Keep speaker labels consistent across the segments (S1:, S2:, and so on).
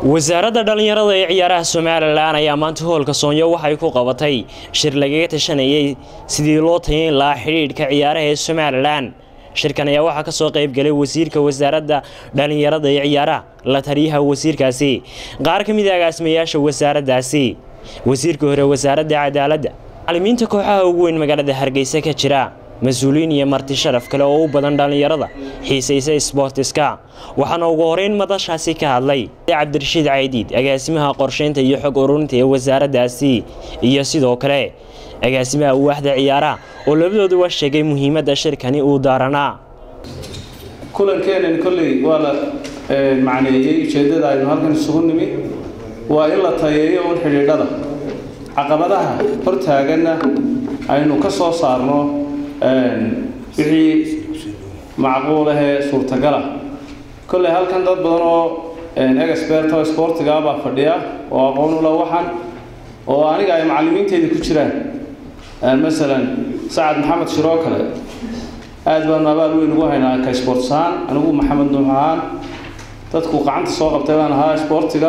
S1: wasaaradda dhallinyarada ee ciyaaraha somalilan ayaa maanta hoolka soonyo waxay ku qabatay shir lagaga tashanayay sidii loo tayayn lahaa xidhiidhka ciyaaraha ee somalilan shirkan ayaa waxaa kasoo qaybgalay wasiirka wasaaradda dhallinyarada ee ciyaaraha la taliyaha wasiirkaasi qaar ka mid a agaasimayaasha wasaaraddaasi wasiirka hore wasaaradda cadaaladda macalimiinta kooxaha ugu weyn magaalada hargeysa ka jira mas-uuliyiin iyo marti sharaf kale oo u badan dhallinyarada xiisaysa sboortiska waxaana ugu horeyn madashaasi ka hadlay cabdirashiid caydiid agaasimaha qorsheynta iyo xog ururinta ee wasaaraddaasi iyo sidoo kale agaasimaha waaxda ciyaaraha oo labadooduba sheegay muhiimadda shirkani uu daaranaa
S2: kulankeenan kolley waa la macneeyey ujeeddada aynu halkan isugu nimi waa in la tayeeyo un xidhiidhada caqabadaha hortaaganna aynu ka soo saarno wixii macquul ahee suurtagala kolley halkan dad badan oo experto sportiga baa fadhiya oo aqoon ula waxan oo aniga ay macallimiinteedii ku jiraan masalan sacad maxamed shiroo kale aad baanu abaal weyn ugu haynaa ka sportsahaan anigu maxamed nuux ahaan dadku gacanta soo qabtay baan ahaa sportiga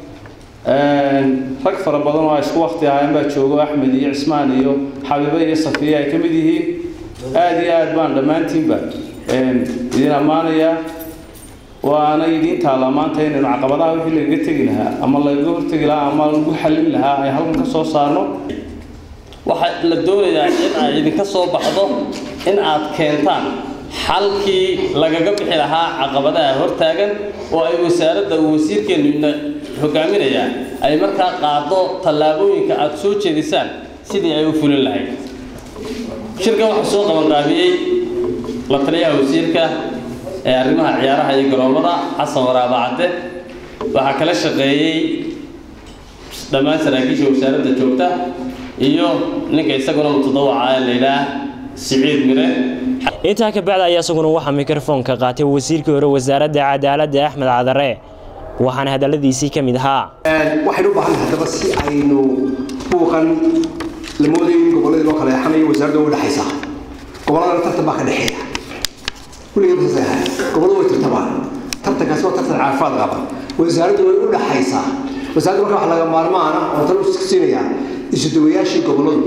S2: rag fara badan oo ay isku wakti ahaayeen baa joogo axmed iyo cismaan iyo xabiibe iyo safiye ay ka mid yihiin aada iyo aad baan dhammaantiinba idin ammaanayaa waana idiin taallaa maanta inaynu caqabadaha wixii lagaga tegi lahaa ama lagaga hortegi lahaa ama lagu xallin lahaa ay halkan ka soo saarno
S3: waxaa la doonayaa in ay idinka soo baxdo in aad keentaan xalkii lagaga bixi lahaa caqabadaha hortaagan oo ay wasaaradda uu wasiirkeennu hogaaminayaa ay markaa qaado tallaabooyinka aad soo jeedisaan sidii ay u fulin lahayd shirkan waxaa soo qabanqaabiyey la taliyaha wasiirka ee arrimaha ciyaaraha iyo garoomada xasan waraaba cadde waxaa kala shaqeeyey dhammaan saraakiisha wasaaradda joogta iyo ninka isaguna mutadawaca ee layidhaah siciid mire
S1: intaa ka bacda ayaa isaguna waxaa mikrofoonka qaatay wasiirkii hore wasaaradda cadaaladda axmed cadare waxaana hadalladiisii ka mid ahaa
S4: waxaynu u baahannahay haddaba si aynu buuqan la moodayo in gobolladii loo kala eexanayo wasaaradda way dhexaysaa gobolladana tartan baa ka dhexeeya kulligii basas ahaa gobolladu way tartamaan tartankaasi waa tartan caafimaad qaba wasaaraddu way u dhexaysaa wasaaradda marka waxa laga maarmaana oo tan u siinayaa isudawayaashii gobolladu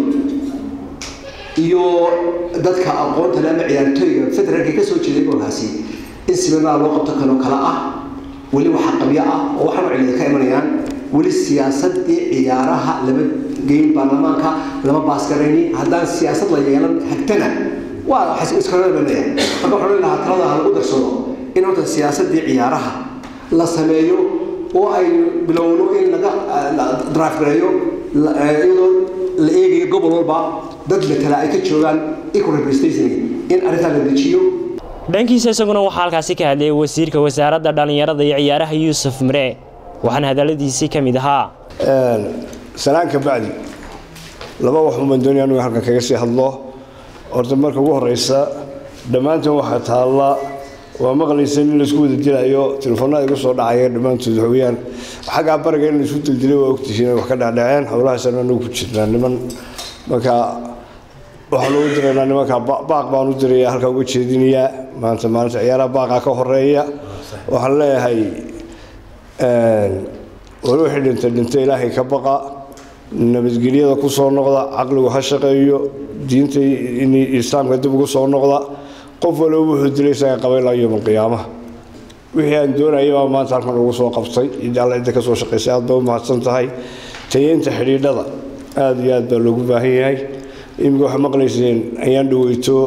S4: iyo dadka aqoonta le ama ciyaartooyga federaalka ka soo jeeday gobolkaasi in siminaar loo qabto kanoo kale ah weli waxa qabyo ah oo waxaanu cilida ka imanayaan weli siyaasadii ciyaaraha lama geyn baarlamaanka lama baasgarayni haddaan siyaasad la yeelan hagtana waa iskabanaya marka waxaan lahaa talada ha lagu darsado in horta siyaasadii ciyaaraha la sameeyo oo ay bilowno in laga drive gareeyo iyadoo la eegayo gobol walba dad matala ay ka joogaan equal representation in arrintaa la dejiyo
S1: dhankiisa isaguna waxaa halkaasi ka hadlayay wasiirka wasaaradda dhallinyarada iyo ciyaaraha yuusuf mire waxaana hadalladiisii ka mid ahaa
S5: salaan ka bacdi laba waxun baan doonaya anugu halkan kaga sii hadlo horta marka ugu horeysa dhammaantan waxaa taalla waa maqlaysa in laisku wada dilayo telefoonada igu soo dhacaya dhammaantood waxweeyaan xaggaa bariga in laisku dildilay waa ogtihiin wax ka dhacdhaceen howlahaasaan anugu ku jirnaa niman marka waxaan ugu diraynaa nimanka baaq baan u diraya halkaa uga jeedinayaa maanta maalinta ciyaaraha baaqaa ka horeeya waxaan leeyahay wali wixii dhintay dhintay ilaahay ka baqa nabadgelyada ku soo noqda caqligu ha shaqeeyo diinta islaamka dib ugu soo noqda qof waliba wuxuu dilay isaga qabay ilaa yowmal qiyaamaha wixii aan doonaya baa maanta halkan ugu soo qabtay cidda alla cidda ka soo shaqaysay aad baa u mahadsan tahay tayeynta xidhiidhada aada iyo aad baa loogu baahan yahay iminka waxaa maqlayseen ayaan dhaweyto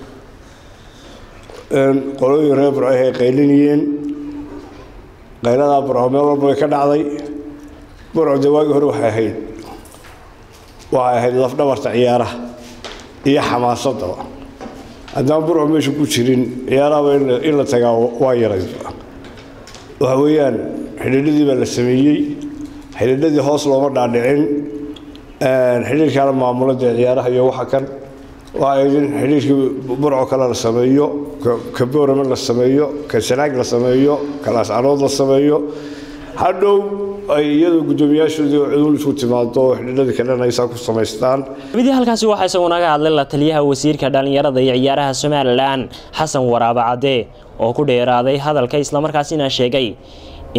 S5: qolooyin reer burco ay qaylinayeen qayladaa burco meel walba way ka dhacday burco dee waagii hore waxay ahayd waxay ahayd lafdhabarta ciyaaraha iyo xamaasadaba haddaan burco meesha ku jirin ciyaarahaba in la tagaa waa yaray waxa weeyaan xidhiidhadii baa la sameeyey xidhiidhadii hoos looma dhaadhicin xidhiirkaana maamula dee ciyaaraha iyo waxa kan waa in xidhiirkii burco kale la sameeyo ka boorame la sameeyo ka sanaag la sameeyo ka laascanood la sameeyo hadhow ay iyadoo guddoomiyaashoodii oo cudul isku timaado oo xidhiidhadii kalena aysaa ku samaystaan
S1: midii halkaasi waxaa isaguna ka hadlay la taliyaha wasiirka dhallinyarada iyo ciyaaraha somalilan xasan waraaba cadde oo ku dheeraaday hadalka islamarkaasina sheegay in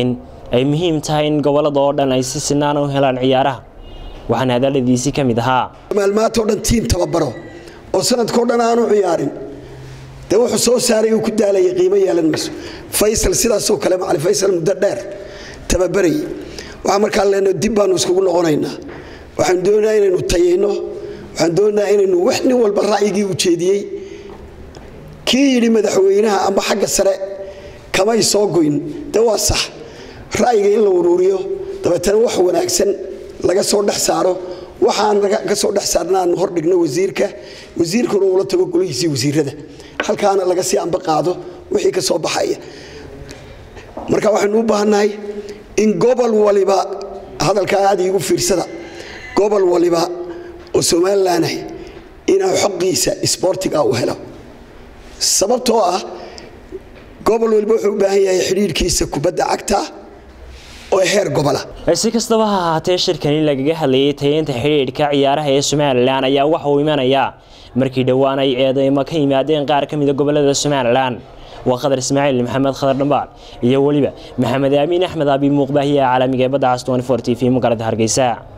S1: ay muhiim tahay in gobolada oo dhan ay si sinaan u helaan ciyaaraha waxaana hadaladiisii ka mid ahaa
S6: maalmaantao dhan tiim tababaro oo sanadkao dhan aanu ciyaarin dee wuxuu soo saaray uu ku daalaya qiimo yeelan mayso faysal sidaasoo kale macali faysal muddo dheer tababarayay waxaa markaa leenno dib baanu iskugu noqonaynaa waxaan doonayaa inaynu tayayno waxaan doonayaa inaynu wax nin walba ra'yigii u jeediyey kii yidhi madaxweynaha amba xagga sare kamay soo goyn dee waa sax ra'yiga in la uruuriyo dabeetana wax wanaagsan laga soo dhex saaro waxaan ka soo dhex saarna aanu hordhigno wasiirka wasiirkuna uula tago golihiisii wasiirada halkaana laga sii amba qaado wixii ka soo baxaya marka waxaynu u baahannahay in gobol waliba hadalkaa aad iigu fiirsada gobol waliba oo somalilan ah inaa xoqiisa isboortiga u helo sababtoo ah gobol waliba wuxuu u baahan yahay xidhiirhkiisa kubadda cagta oo heer gobola
S1: si kastaba ha ahaatee shirkani lagaga hadlayay tayeynta xidhiidhka ciyaaraha ee somalilan ayaa waxa uu imanayaa markii dhowaan ay eedeymo ka yimaadeen qaar ka mida gobolada somalilan waa khadar ismaaciil maxamed khadar dhambaal iyo weliba maxamed aamiin axmed abi muuqbaahiya caalamiga ee badda cas t v magaalada hargeysa